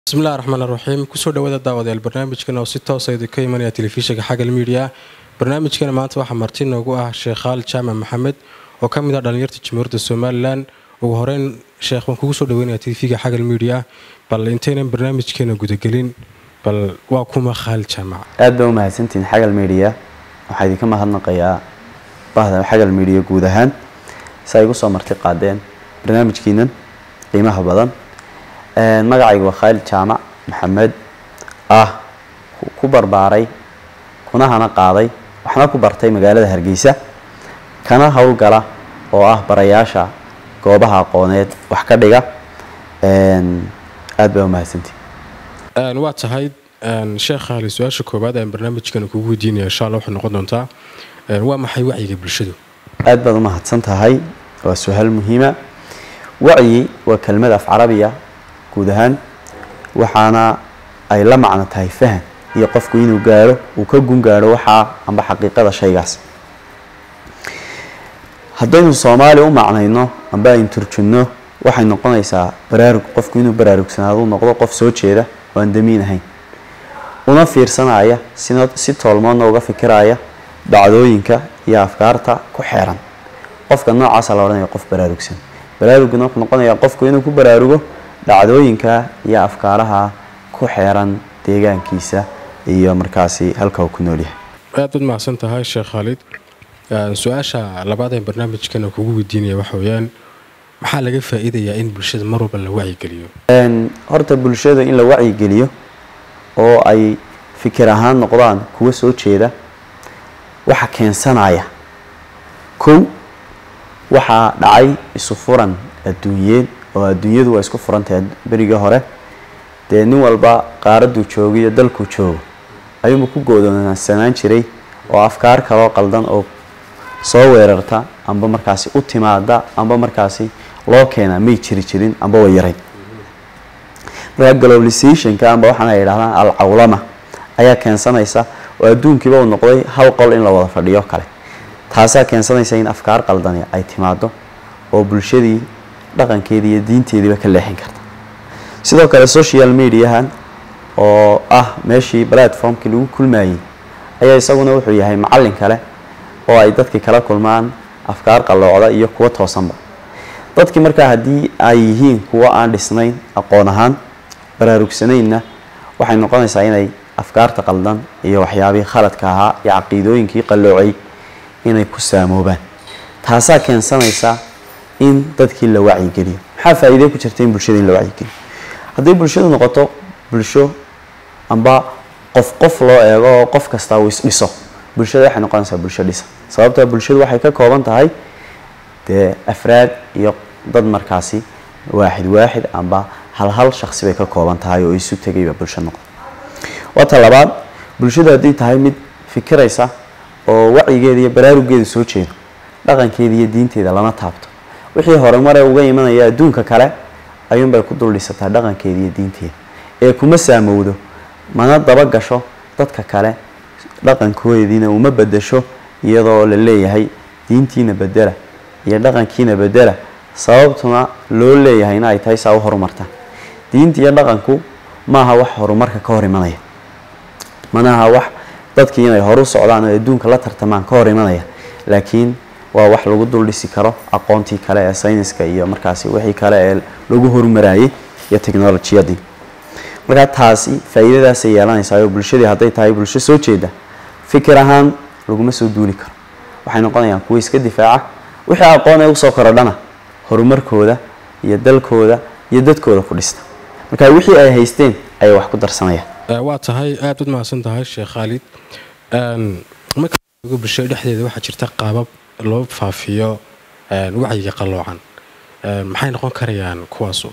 bismillahi raxmaan raxiim kusoo dhawaada daawadayaal barnaamijkan oo si toosa idinka imanaya telefishinka xagal miidiya barnaamijkana maanta waxaa marti noogu ah sheekh khaali jaamac maxamed oo ka mid ah dhallinyarta jamhuuriyadda somalilan ugu horeyn sheekh waan kugu soo dhaweynaya tv-ga xagal miidiya bal intaynan barnaamijkeena gudagelin bal waa kuma khaali jaamac aad baa u mahadsantihiin xagal miidiya waxaa idinka mahadnaqayaa bahda xagal miidiya guud ahaan si ay igu soo marti qaadeen barnaamijkiinan qiimaha badan magacayga waa khaalid jaamac maxamed ah ku barbaaray kuna hana qaaday waxna ku bartay magaalada hargeysa kana howlgala oo ah barayaasha goobaha aqooneed wax ka dhiga aad baa u mahadsantihi waa tahay sheekh khaali su-aasha koowaad aan barnaamijkana kugu weydiinaya insha alla waxay noqon doontaa waa maxay wacyiga bulshadu aad baad u mahadsan tahay waa su-aal muhiima wacyi waa kelmad af carabiya guud ahaan waxaana ay la macno tahay fahan iyo qofku inuu gaaro uu ka gun gaaro waxaa amba xaqiiqada shaygaas haddaynu soomaali u macnayno amba aynu turjunno waxay noqonaysaa baraarug qofku inuu baraarugsanaado u noqdo qof soo jeeda oo aan damiin ahayn una fiirsanaya sina si toolmoodna uga fikiraya dhacdooyinka iyo afkaarta ku xeeran qofka noocaasa la odhanaya qof baraarugsan baraaruguna wuxuu noqonayaa qofku inuu ku baraarugo dhacdooyinka iyo afkaaraha ku xeeran deegaankiisa iyo markaasi halka uu ku nool yahay aad baad mahadsan tahay sheekh khaalid su-aasha labaad ee barnaamijkana kugu weydiinaya waxa weeyaan maxaa laga faa-iidayaa in bulshada mar walba la wacyigeliyo horta bulshada in la wacyigeliyo oo ay fikir ahaan noqdaan kuwa soo jeeda waxa keensanaya kow waxaa dhacay isu furan adduunyeed oo adduunyadu waa isku furantahay berigii hore dee nin walba qaaraduu joogo iyo dalkuu joogo ayuunba ku goodoonsanaan jiray oo afkaar kaloo qaldan oo soo weerarta amba markaasi u timaada amba markaasi loo keenaa may jiri jirin amba way yarayn markaa globalizationka amba waxaan ay yidhahdaan alcawlama ayaa keensanaysa oo adduunkiiba uu noqday hal qol in la wada fadhiyo kale taasaa keensanaysa in afkaar qaldani ay timaado oo bulshadii dhaqankeedii iyo diinteediiba ka leexin karta sidoo kale social mediahan oo ah meeshii platformkii lagu kulmayey ayaa isaguna wuxuu yahay macallin kale oo ay dadkii kala kulmaan afkaar qalloocda iyo kuwo toosanba dadkii markaa haddii ay yihiin kuwo aan dhisnayn aqoon ahaan baraarugsanaynna waxay noqonaysaa inay afkaarta qaldan iyo waxyaabihii khaladka ahaa iyo caqiidooyinkii qalloocay inay ku saamoobaan taasaa keensanaysa in dadkii la wacyigeliyo maxaa faa-iide ku jirta in bulshada in la wacyigeliyo hadday bulshadu noqoto bulsho amba qof qof loo eego oo qof kastaa uu isdhiso bulshada waxay noqonaysaa bulsho dhisa sababtaa bulshadu waxay ka kooban tahay dee afraad iyo dad markaasi waaxid waaxid amba hal hal shaksi bay ka kooban tahay oo isu tegayba bulsho noqda waata labaad bulshadu hadday tahay mid fikiraysa oo wacyigeeda iyo baraarugeeda soo jeedo dhaqankeeda iyo diinteeda lama taabto wixii horumare uga imanaya adduunka kale ayuunbay ku dul dhisataa dhaqankeeda iyo diinteeda ee kuma saamowdo mana daba gasho dadka kale dhaqankoodiina uma bedesho iyadoo la leeyahay diintiina bedela iyo dhaqankiina bedela sababtuna loo leeyahayna ay tahay saa u horumartaan diinta iyo dhaqanku maaha wax horumarka ka hor imanaya manaha wax dadkii inay horu socdaan oo adduunka la tartamaan ka hor imanaya laakiin waa wax lagu dul dhisi karo aqoontii kale ee sayniska iyo markaasi wixii kale ee lagu horumarayay iyo technolojiyadii markaa taasi faa-iidadaasay yeelanaysaa oo bulshadii hadday tahay bulsho soo jeeda fikir ahaan laguma soo duuli karo waxay noqonayaan kuwa iska difaaca wixii aqoon ee usoo korodhana horumarkooda iyo dalkooda iyo dadkooda ku dhista marka wixii ay haysteen ayay wax ku darsanayaan waa tahay aad ud mahadsan tahay sheekh khaalid marka bulshada dhexdeeda waxaa jirta qaabab loo faafiyo wacyiga qalloocan maxay noqon karayaan kuwaasu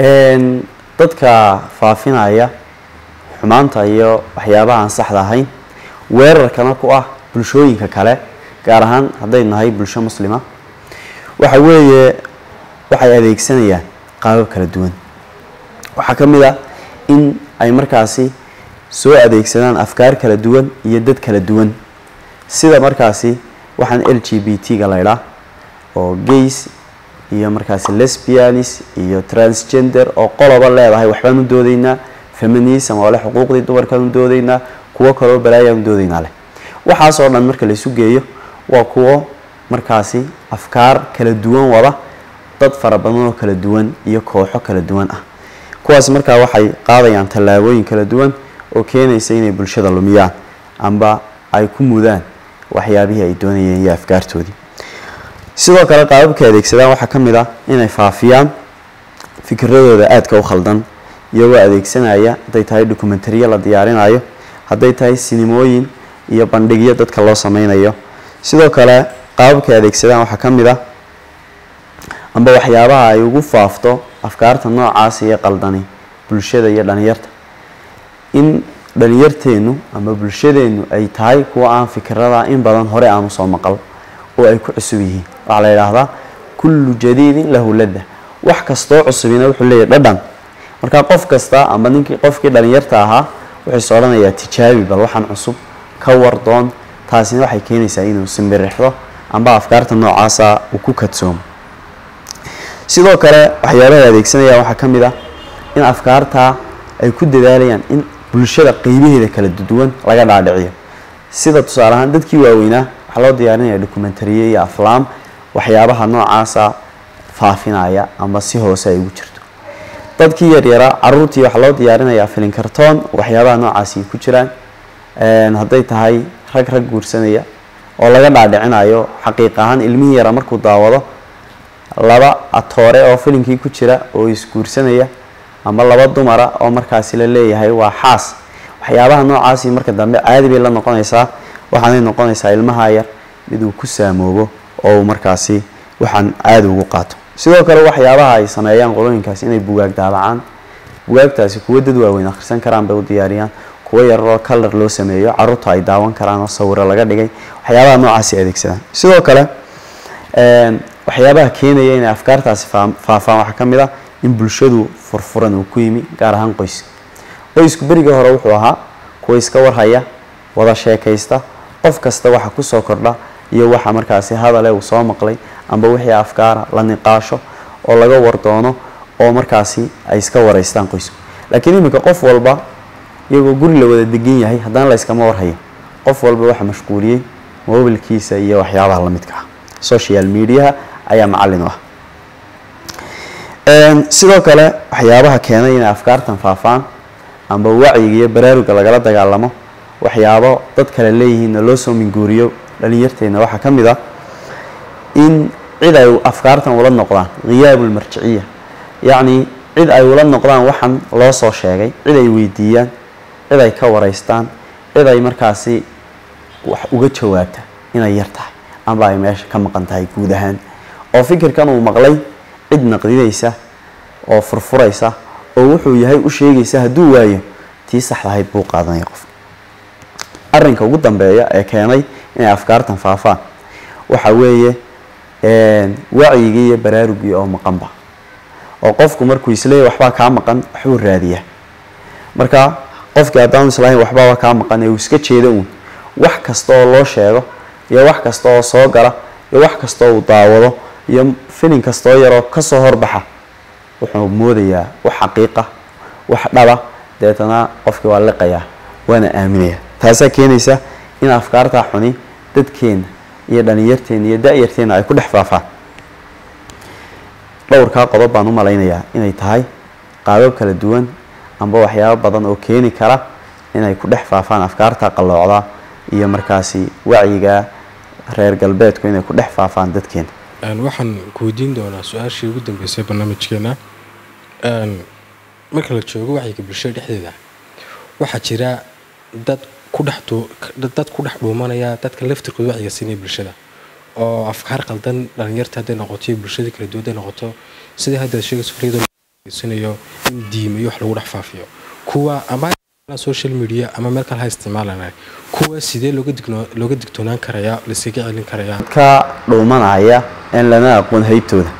dadka faafinaya xumaanta iyo waxyaabaha aan saxda ahayn weerarkana ku ah bulshooyinka kale gaar ahaan hadday nahay bulsho muslima waxa weeye waxay adeegsanayaan qaabab kala duwan waxaa ka mid ah in ay markaasi soo adeegsadaan afkaar kala duwan iyo dad kala duwan sida markaasi waxaan l g b t ga laydhaa oo gays iyo markaasi lesbianis iyo transgender oo qoloba leedahay waxbaan u doodaynaa feminism oo leh xuquuqdii dumarkaanu doodaynaa kuwo kaloo balaayaanu doodaynaa leh waxaasoo dhan marka laysu geeyo waa kuwo markaasi afkaar kala duwan wada dad fara badan oo kala duwan iyo kooxo kala duwan ah kuwaas markaa waxay qaadayaan tallaabooyin kala duwan oo keenaysa inay bulshada lumiyaan amba ay ku mudaan waxyaabihii ay doonayeen iyo afkaartoodii sidoo kale qaababka adeegsadaan waxaa ka mid ah inay faafiyaan fikradooda aadka u khaldan iyagoo adeegsanaya hadday tahay dokumentariyo la diyaarinayo hadday tahay sinimooyin iyo bandhigyo dadka loo sameynayo sidoo kale qaababka adeegsadaan waxaa ka mid ah amba waxyaabaha ay ugu faafto afkaarta noocaas iyo qaldani bulshada iyo dhalinyarta in dhalinyarteennu ama bulshadeennu ay tahay kuwa aan fikirada in badan hore aan usoo maqal oo ay ku cusub yihiin waxaa la yidhaahdaa kullu jadiidin lahu ladda wax kastoo cusubina wuxuu leeyahy dhadhan marka qof kasta amba ninkii qofkii dhalinyarta ahaa wuxuu is odhanayaa tijaabi bal waxaan cusub ka wardoon taasina waxay keenaysaa inuu simbirixdo amba afkaarta noocaasa uu ku kadsoomo sidoo kale waxyaabahay adeegsanayaan waxaa ka mid ah in afkaartaa ay ku dadaalayaan in bulshada qeybaheeda kala duwan laga dhaadhiciyo sida tusaale ahaan dadkii waaweynaa waxaa loo diyaarinaya dokumentariye iyo aflaam waxyaabaha noocaasa faafinaya amba si hoose ay ugu jirto dadkii yaryaraa caruurtii waxaa loo diyaarinayaa filin kartoon waxyaabaha noocaasi ku jiraan hadday tahay rag rag guursanaya oo laga dhaadhicinayo xaqiiq ahaan ilmihii yara markuu daawado laba atoore oo filinkii ku jira oo isguursanaya ama laba dumara oo markaasi la leeyahay waa xaas waxyaabaha noocaasi marka dambe caadi bay la noqonaysaa waxaanay noqonaysaa ilmaha yar mid uu ku saamoobo oo uu markaasi waxaan caadi ugu qaato sidoo kale waxyaabaha ay sameeyaan qolooyinkaasi inay bugaag daabacaan bugaagtaasi kuwo dad waaweyn akhrisan karaan bay u diyaariyaan kuwo yararoo kalar loo sameeyo caruurta ay daawan karaan oo sawiro laga dhigay waxyaabaha noocaasi adeegsadaan sidoo kale waxyaabaha keenaya inay afkaartaasi faafaan waxaa ka mid ah in bulshadu furfuran uu ku yimi gaar ahaan qoyska qoysku berigii hore wuxuu ahaa kuwa iska warhaya wada sheekaysta qof kasta waxa kusoo kordha iyo waxa markaasi hadale uu soo maqlay amba wixii afkaara la niqaasho oo laga wardoono oo markaasi ay iska waraystaan qoysku laakiin iminka qof walba iyagoo guri la wada degan yahay haddana la yskama warhayo qof walba waxa mashquuliyey mobilkiisa iyo waxyaabaha lamidka ah social mediaha ayaa macallin u ah sidoo kale waxyaabaha keenay inay afkaartan faafaan amba wacyiga iyo baraaruga lagala dagaalamo waxyaabo dad kale leeyihiinna loo soo minguuriyo dhalinyarteena waxaa ka mid ah in cid ay afkaartan ula noqdaan khiyaab ulmarjiciya yacni cid ay ula noqdaan waxan loo soo sheegay cid ay weydiiyaan cid ay ka waraystaan cid ay markaasi wax uga jawaabta inay yar tahay amba ay meesha ka maqan tahay guud ahaan oo fikirkan uu maqlay cid naqdinaysa oo furfuraysa oo wuxuu yahay u sheegaysa hadduu waayo tii saxdahayd buu qaadanaya qof arrinka ugu dambeeya ee keenay inay afkaartan faafaan waxa weeye wacyigii iyo baraarugii oo maqanba oo qofku markuu isleeyahy waxbaa kaa maqan waxbuu raadiyaa marka qofkii haddaanu islahayn waxbaba kaa maqan ee uu iska jeedo uun wax kasta oo loo sheego iyo wax kasta oo soo gala iyo wax kasta oo uu daawado iyo filin kastoo yaroo kasoo horbaxa wuxuu moodayaa wax xaqiiqa wax dhaba deetana qofkii waa liqayaa waana aaminaya taasaa keenaysa in afkaartaa xuni dadkeena iyo dhalinyarteena iyo da-yarteena ay ku dhex faafaan dhowrkaa qodob baan u malaynayaa inay tahay qaabab kala duwan amba waxyaabo badan oo keeni kara inay ku dhex faafaan afkaarta qalloocda iyo markaasi wacyiga reer galbeedku inay ku dhex faafaan dadkeena waxaan ku weydiin doonaa su-aashii ugu dambeysay barnaamijkeena marka la joogo wacyiga bulshada dhexdeeda waxaa jira dad ku dhex ku dhex dhuumanaya dadka laftirkooda wacyiga siinaya bulshada oo afkaar qaldan dhalinyarta hadday noqoto iyo bulshada kala duwan hadday noqoto sidai hadda sheegayso fariidasinayo in diimayo wax lagu dhex faafiyo kuwa ama social media ama meel kale ha isticmaalana kuwa sidee looga digtoonaan karayaa laiskaga celin karayaa ka dhuumanaya een lana aqoon haybtooda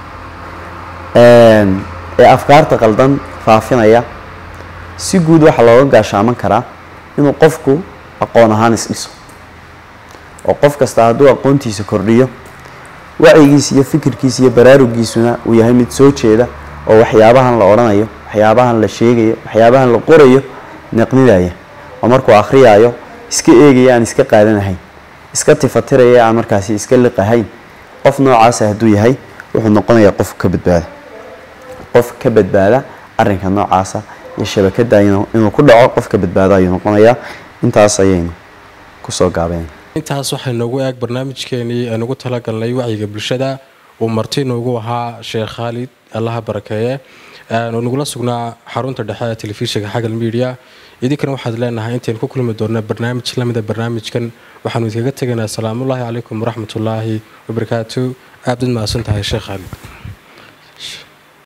ee afkaarta qaldan faafinaya si guud waxaa looga gaashaaman karaa inuu qofku aqoon ahaan isdhiso oo qof kasta hadduu aqoontiisa kordhiyo wacyigiisa iyo fikirkiisa iyo baraarugiisuna uu yahay mid soo jeeda oo waxyaabahan la odhanayo waxyaabahan la sheegayo waxyaabahan la qorayo naqnidaya oo markuu akhriyaayo iska eegaya aan iska qaadanahayn iska tifatiraya aan markaasi iska liqahayn qof noocaasa hadduu yahay wuxuu noqonayaa qof ka badbaada qof ka badbaada arrinka noocaasa iyo shabakada inuu ku dhaco qof ka badbaado ayuu noqonayaa intaas ayaynu kusoo gaabeen intaas waxay noogu eeg barnaamijkeenii aan ugu talagalnay wacyiga bulshada uu marti noogu ahaa sheekh khaalid allaha barakeeye oo nagula sugnaa xarunta dhexe ee telefishinka xagal media idinkana waxaad leenahay intaynu ku kulmi doona barnaamij lamida barnaamijkan waxaanu idinkaga tegaynaa asalaamullaahi calaykum waraxmatullaahi wabarakaatu aad bad mahadsan tahay sheekh khaalid